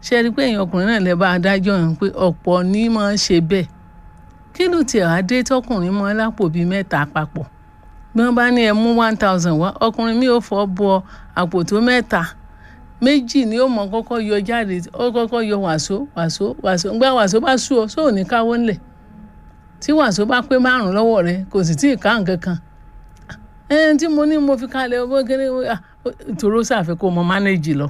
ṣe rí i pé èèyàn ọkùnrin náà lè bá adájọ́ yẹn pé ọ̀pọ̀ ní máa ń ṣe bẹ́ẹ̀ kí ló tiẹ̀ wá dé tọkùnrin mọ́ lápò bíi mẹ́ta papọ̀ bí wọ́n bá ní ẹ mú one thousand wá ọkùnrin mi ò fọ́ bọ àpò tó mẹ́ta méjì ni ó mọ kọ́kọ́ yọ jáde ó kọ́kọ́ yọ wàsó wàsó wàsó ńgbà wàsó bá sú ọ sóò ní káwọ́ ńlẹ̀ tí wàsó bá pé márùn lọ́wọ́ rẹ kò sì tí ì ká nǹkan kan ẹni tí mo ní mo fi kalẹ̀ owó kéré ìtòrò ṣàfikún mo mánéjì lọ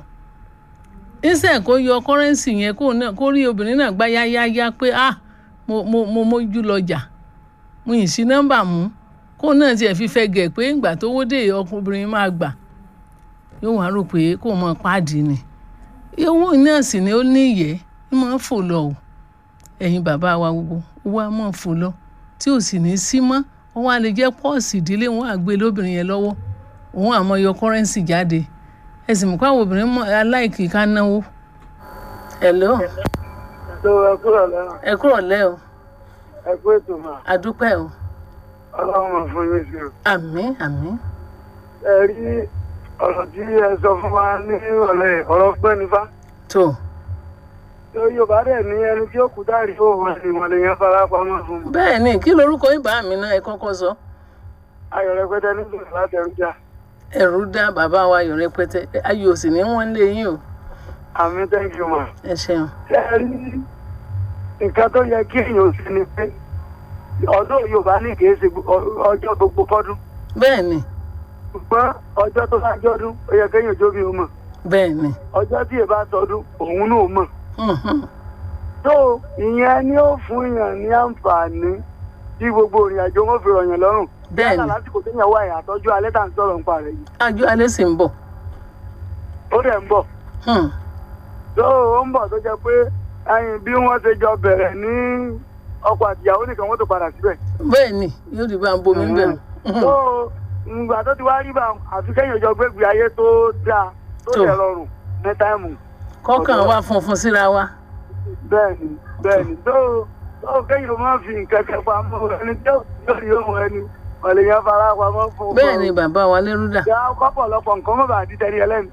ìṣe kó yọ kọ́rẹ́ǹsì yẹn kó náà kó rí obìnrin náà gbá yáyáyá pé ah mo mo mo mójú lọ́jà mo yìn sí nọ́mbà mú kó náà tiẹ̀ fi fẹ́ gẹ̀ pé ìgbà tó wó dé ọkùnrin máa gbà yóò wá rò pé kó mọ páàdì ni owó náà sì ni ó ní ìyẹ́ ń máa fò lọ o ẹ̀yin bàbá wa gbogbo owó á máa fò lọ tí ò sì ní sí mọ́ wọ́n wá lè jẹ́ pọ́ọ̀sì ìdílé wọn àgbé lóbìnrin yẹn lọ́wọ́ òun àmọ́ yọ kọ́rẹ́ǹsì jáde ẹ sì mú káwọn obìnrin mọ aláìkì ká náwó. hello. tó ẹ kúrò lẹ́nu. ẹ kúrò lẹ́ o. ẹ kú ètò mà. àdúpẹ́ o. ọlọ́run máa fún yín sí o. àmín àmín. ẹ rí ọ̀rọ̀ tí ẹ sọ fún wa ní ìrọ̀lẹ́ ọ̀rọ̀ pẹ́ nífà. tó. tó yorùbá dẹ̀ ní ẹni tí ó kú dárí òun ẹni wọn lè yẹn fara pamọ́ fún mi. bẹ́ẹ̀ ni kí lorúkọ ibà mi náà ẹ kọ́kọ́ sọ. ayọ̀ rẹpẹtẹ nítorí láti ẹrú jà. ẹ̀rù dá bàbá wa ayọ̀ rẹpẹtẹ ayọ̀ sì ní wọ́n lé yín o. àmì thank you ma. ẹ ṣeun. ẹ rí nǹkan tó yẹ kí èèyàn ṣe ni pé ọdún yorùbá ní kì í ṣe ọjọ́ gbogbo fọ́dún. bẹ́ẹ̀ ni. ṣùgbọ́n ọjọ́ tó bá jọ́dún ó yẹ kéèyàn jóbi ó mọ̀. bẹ́ẹ̀ ni. ọjọ́ tí èèbá sọdún òun náà mọ̀. tó ìyẹn ni ó fún yàn ní àǹfààní tí gbogbo ìrìn àjò wọn fi rọ̀yàn lọ́rùn. bẹ́ẹ̀ ni yálà lásìkò téèyàn wà yà àtọ́jú alẹ́ tá à ń sọ̀rọ̀ nípa rẹ̀ yìí. àjọ alẹ́ sì ń bọ̀. ó dẹ̀ ń bọ̀. tó ó ń bọ̀ tó jẹ́ pé ẹyin bí wọ́n ṣe jọ bẹ̀rẹ̀ ní ọkọ àtìyàwó nìkan wọ́n tó padà síbẹ̀. bẹ́ẹ̀ ni yóò di bá ń bomi bẹ̀rù. tó ìgbà tó ti wá rí bá àfi kẹ́yìn ìjọ gbégbé ayé tó dáa tó lè rọrùn ní táìmù. kọ́kàn wá funfun síra wa. bẹ́ẹ̀ni bẹ́ẹ̀ni tó tó kẹ́yìn ló máa fi nǹkan kẹ́ pamọ́ ẹni tí ó yọrí ohun ẹni ọ̀lẹ́yìn fara pamọ́ fún. bẹ́ẹ̀ ni bàbá wa lẹ́rú dà. ìyá kọ́pọ̀lọpọ̀ nǹkan mọ̀ bá àdí tẹ́lẹ̀ ẹlẹ́nu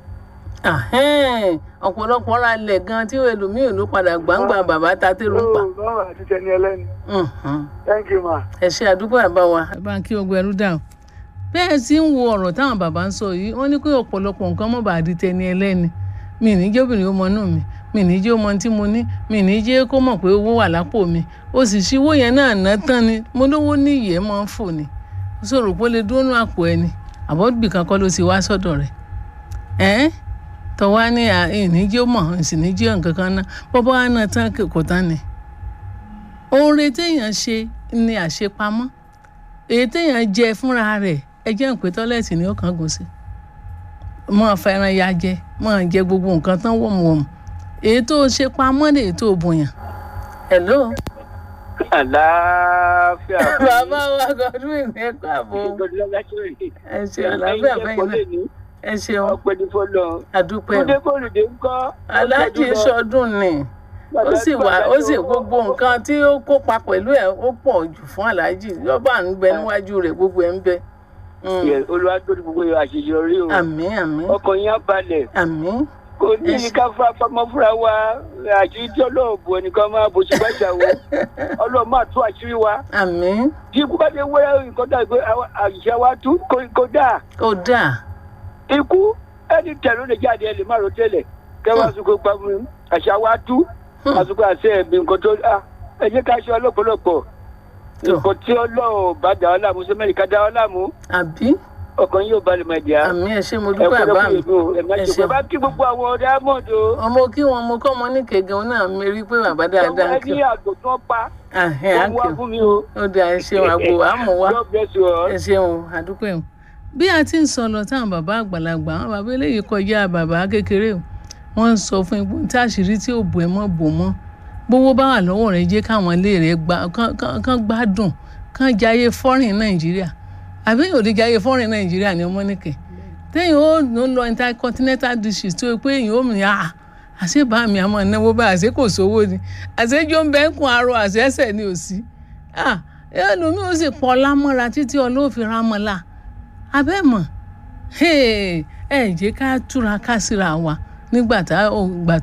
ọ̀pọ̀lọpọ̀ ra lẹ̀ gan tí ẹlòmíì ló padà gbàǹgbà bàbá ta tẹ́rù ń pa. thank you ma. ẹ ṣe àdúgbò àbá wa. ẹ bá ń kí ogun ẹrú dà o. bẹ́ẹ̀ tí ń wo ọ̀rọ̀ táwọn bàbá ń sọ yìí wọ́n ní pé ọ̀pọ̀lọpọ̀ nǹkan mọ̀ bá di tẹni ẹlẹ́ni mi ní jẹ́ obìnrin ó mọ inú mi mi ní jẹ́ ọmọ tí mo ní mi ní jẹ́ kó mọ̀ pé owó wà lápò mi ó sì ṣí owó yẹn náà ná tán ni mo lówó ní ìyẹ́ máa ń fò ni ó sọ̀rọ̀ pé ó lè dúró nù àpò ẹni àbọ̀dùbì kan kọ́ ló ti wá sọ́dọ̀ rẹ̀ ẹ́ tọ́wá ní ìníjẹ́ mọ̀ ìsìníjẹ́ nǹkan kan náà bọ́bá wa náà tán kò tán ni. oore téèyàn ṣe ni àṣepamọ́ èyí téèyàn jẹ fúnra rẹ̀ ẹ jẹ́ ń pé tọ́lẹ̀tì ni ó kàn gùn sí. mọ́ fẹ́ràn ya jẹ mọ́ jẹ gbogbo nǹkan tán wọ̀mùwọ̀mù èyí tó ṣe pamọ́ lè tó bùyàn. hello. àlàáfíà. bàbá wa gọdún ìní ẹ̀kọ́ àbò. ẹ ṣe àlàáfíà fẹ́yìn náà ẹ ṣeun ọpẹni fọlọ àdúpẹ́ kúndé kòlùdé ńkọ́ aláàjì sọdún ni ó sì wà ó sì gbogbo nǹkan tí ó kópa pẹ̀lú ẹ̀ ó pọ̀ jù fún aláàjì yọba ń bẹ níwájú rẹ̀ gbogbo ẹ̀ ń bẹ. olúwa tó ní gbogbo àṣeyọrí o àmín àmín ọkàn yín á balẹ̀ àmín kò ní ní ká fún apamọ́ fúnra wa àṣírí tí ọlọ́run bò ẹnìkan máa bò sí gbàjà wo ọlọ́run máa tú àṣírí wa. àmín. tí ikú bá dé wẹ́rẹ́ nǹkan dàgbé àṣìṣe wa tú kò dáa. kò dáa ikú ẹni tẹ̀lé lè jáde ẹ lè má ro tẹ́lẹ̀ kẹwàá sùkò pàmò àṣà wa tú àsùkò àṣẹ ẹ̀mí nǹkan tó ẹ jẹ́ ká ṣe ọlọ́pọ̀lọpọ̀ nǹkan tí ọlọ́run bá dà ọ́ láàmú sẹ́mẹ́rì ká dà ọ́ láàmú. àbí. ọkàn yóò balẹ̀ máa jà. àmì ẹ ṣé mo dúpẹ́ àbá mi ẹ ṣe bá kí gbogbo àwọn ọ̀dẹ́ àmọ́dò. ọmọ kí wọn mo kọ́ ọmọ ní kẹ̀gẹ́ náà mi rí pé bàbá dáadáa kí. ọmọ ẹni àgbò tí wọ́n pa. wọ́n wá fún mi o. ó dà ẹ ṣeun àgbo àmọ̀ wá ẹ ṣeun àdúpẹ́ o bí a ti ń sọ lọ táwọn bàbá àgbàlagbà àwọn bàbá eléyìí kọjá bàbá kékeré o wọ́n ń sọ fún ipò tí àṣírí tí ò bò ẹ mọ́ bò mọ́ gbowó bá wà lọ́wọ́ rẹ̀ jẹ́ káwọn ilé rẹ̀ kán gbádùn kán jayé fọ́rìn nàìjíríà àbí yóò di jayé fọ́rìn nàìjíríà ní ọmọ nìkẹ́ tẹ́yìn ó lọ intercontinental dishes tó pé èyàn ó mìíràn àṣẹ bá mi àmọ́ náwó bá àṣẹ kò sówó ni àṣẹjọ́ ń bẹ́ ń kun arọ àṣẹṣẹ ni ò sí ẹlòmíì ó sì pọ̀ lámọ́ra títí ọlọ́ọ̀fin rámọ́lá abẹ́mọ̀ ẹ jẹ́ ká túra ká síra wa nígbà tá